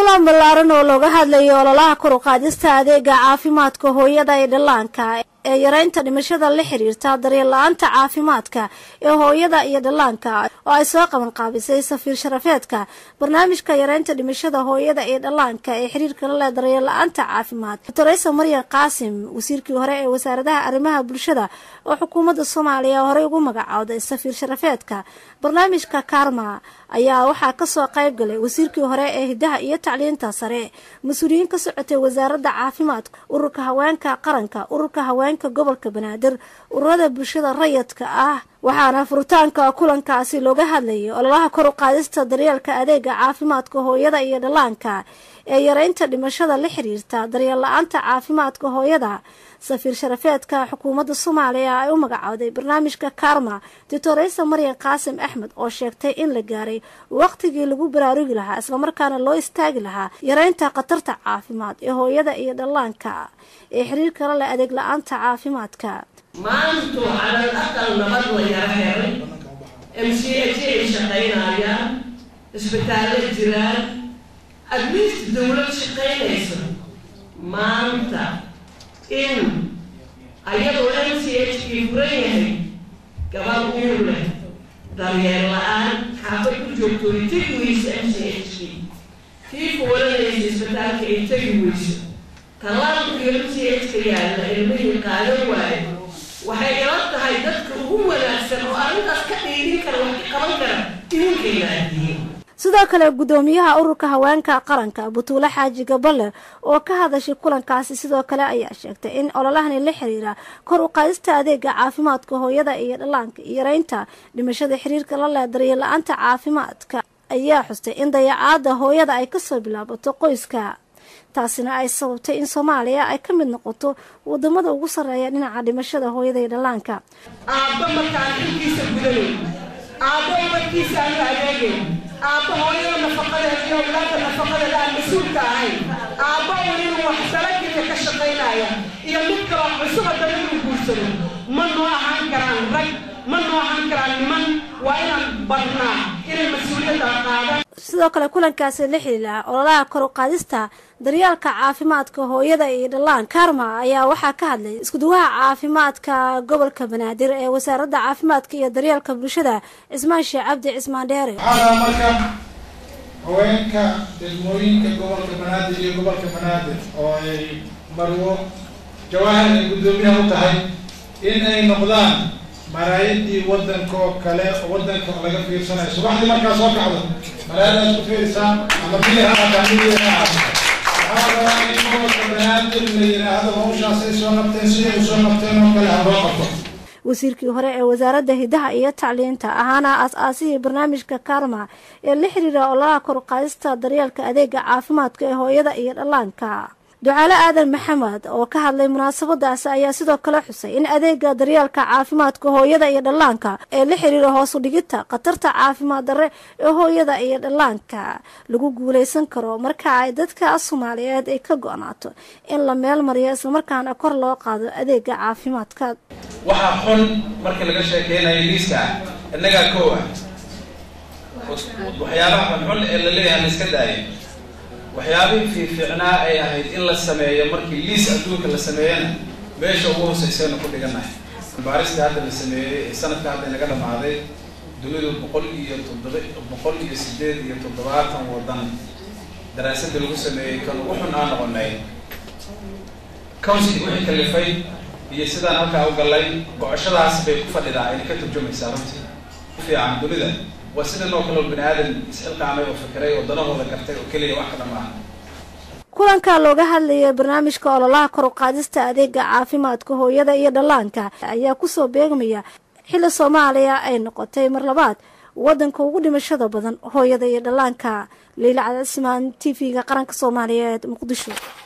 kulan ballaaran oo looga hadlayay ololaha kor u qaadista adeega caafimaadka hooyada ee dhallaanka ee yareynta dhimashada la xiriirta daryeel la-aanta caafimaadka ee hooyada iyo dhallaanka oo ay soo qaban qaabisay safiir sharafeedka barnaamijka yareynta dhimashada hooyada iyo dhallaanka ee xiriirka la leh daryeel la-aanta caafimaad doctoresa maryan qaasim wasiirkii hore ee wasaaradaha arrimaha bulshada oo xukuumadda soomaaliya horey ugu magacowday safiir sharafeedka barnaamijka karma ayaa waxaa kasoo qayb galay wasiirkii hore ee hidaha iyo tacliinta sare mas-uuliyiin ka socotay wasaaradda caafimaadka ururka haweenka qaranka ururka haweenka gobolka banaadir ururada bulshada rayidka ah waxaana furitaanka kulankaasi looga hadlayay ololaha kor u qaadista daryeelka adeega caafimaadka hooyada iyo dhallaanka ee yareynta dhimashada la xiriirta daryeel la-aanta caafimaadka hooyada safiir sharafeedka xukuumadda soomaaliya ay u magacowday barnaamijka karma doctoresa maryan qaasim axmed oo sheegtay in la gaaray waqtigii lagu baraarugi lahaa islamarkaana loo istaagi lahaa yareynta khatarta caafimaad ee hooyada iyo dhallaanka ee xiriirka la leh adeeg la-aanta caafimaadka maantu calal aqal nabad la yaro helay m c h ay shaqaynayaan isbitaallo jiraan admiist dawlad shaqaynaysa maanta in ayadoo m c h kii furan yahay gabal uur leh daryeel la-aan xaafad ku joogto ay tegi weyso m c h kii kii kuwalanaysa isbitaalka ay tegi weyso tallaalkiyo m c h ka yaalla ilmihii qaadan waayo waxay ila tahay dadka ugu wanaagsan oo arrintaas ka dhiidin kara wax ka qaban kara idinkayna adiyin sidoo kale guddoomiyaha ururka haweenka qaranka butuule xaaji gaballe oo ka hadashay kulankaasi sidoo kale ayaa sheegtay in ololahani la xiriira kor u qaadista adeega caafimaadka hooyada iyo dhallaanka iyo yareynta dhimashada xiriirka la leh daryeel la-aanta caafimaadka ayaa xustay in dayacaada hooyada ay kasoo bilaabato qoyska taasina ay sababtay in soomaaliya ay ka mid noqoto wadamada ugu sarreeya dhinaca dhimashada hooyada iyo dhallaanka aabba markaan xilkiisa gudanay aabbo umadkiisa aanu adeegay aabbo hooyada nafaqadeed iyo awlaada nafaqadeed aan mas-uulka ahayn aabbo uu inuu wax salagilya ka shaqaynaya iyo mid kaloo cusuba daba inuu guursado ma noo ahaan karaan rag ma noo ahaan karaan niman waa inaan badnaa inay mas-uuliyadda qaadaan sidoo kale kulankaasi la xiriira ololaha kor u qaadista daryaalka caafimaadka hooyada iyo dhallaan karma ayaa waxaa ka hadlay iskuduwaha caafimaadka gobolka banaadir ee wasaaradda caafimaadka iyo daryeelka bulshada cismaan sheekh cabdi cismaan dheere waxaa marka haweenka degmooyinka gobolka banaadir iyo gobolka banaadir oo ay marwo jawaahir ay guddoomiyaha u tahay in ay noqdaan maraayadii waddankoo kale waddanka laga fiirsanayo subaxdii markaa soo kacdo maraayadaad ku fiirsaan ama bili ha ataa midi ha aata waxaa rabaa in gobolka banaadir la yidhaahdo hawshaas ay soo qabteen siday u soo qabteen oo kale ha loo qabto wasiirkii hore ee wasaaradda hidaha iyo tacliinta ahaana aas-aasihii barnaamijka karma ee la xiriira ololaha kor u qaadista daryeelka adeega caafimaadka ee hooyada iyo dhallaanka ducaale aadan maxamed oo ka hadlay munaasabadaasi ayaa sidoo kale xusay in adeega daryeelka caafimaadka hooyada iyo dhallaanka ee la xiriira hoos u dhigita khatarta caafimaad darre ee hooyada iyo dhallaanka lagu guuleysan karo marka ay dadka soomaaliyeed ay ka go-naato in la meel mariyo islamarkaana kor loo qaado adeega caafimaadka waxaa xun marka laga sheekeynayo liiska ah innagaa kow ah waxyaabaha xunxun ee la leeyahay la iska daayo waxyaabihii fiifiicnaa ay ahayd in la sameeyo markii liis adduunka la sameeyana meesha ugu hooseyseenu ku dhiganahay baarista hadda la sameeyey ee sanadka hadda inaga dhamaaday dunidu boqol iyo toddoba boqol iyo sideed iyo toddobaatan waddan daraasadda lagu sameeyey kan ugu xun aan noqonay council wixii kalifay iyo sidaan halkaa u gallay go-ashadaas bay ku fadhidaa ayna ka turjumaysaa runtii fiican dunida waa sidan oo kaleo bani aadan isxilqaamay oo fikiray oo danahooda gartay oo keliya wax kala maaha kulanka looga hadlayay barnaamijka ololaha kor u qaadista adeega caafimaadka hooyada iyo dhallaanka ayaa kusoo beegmaya xilli soomaaliya ay noqotay mar labaad waddanka ugu dhimashada badan hooyada iyo dhallaanka liila cadasmaan t v-ga qaranka soomaaliyeed muqdisho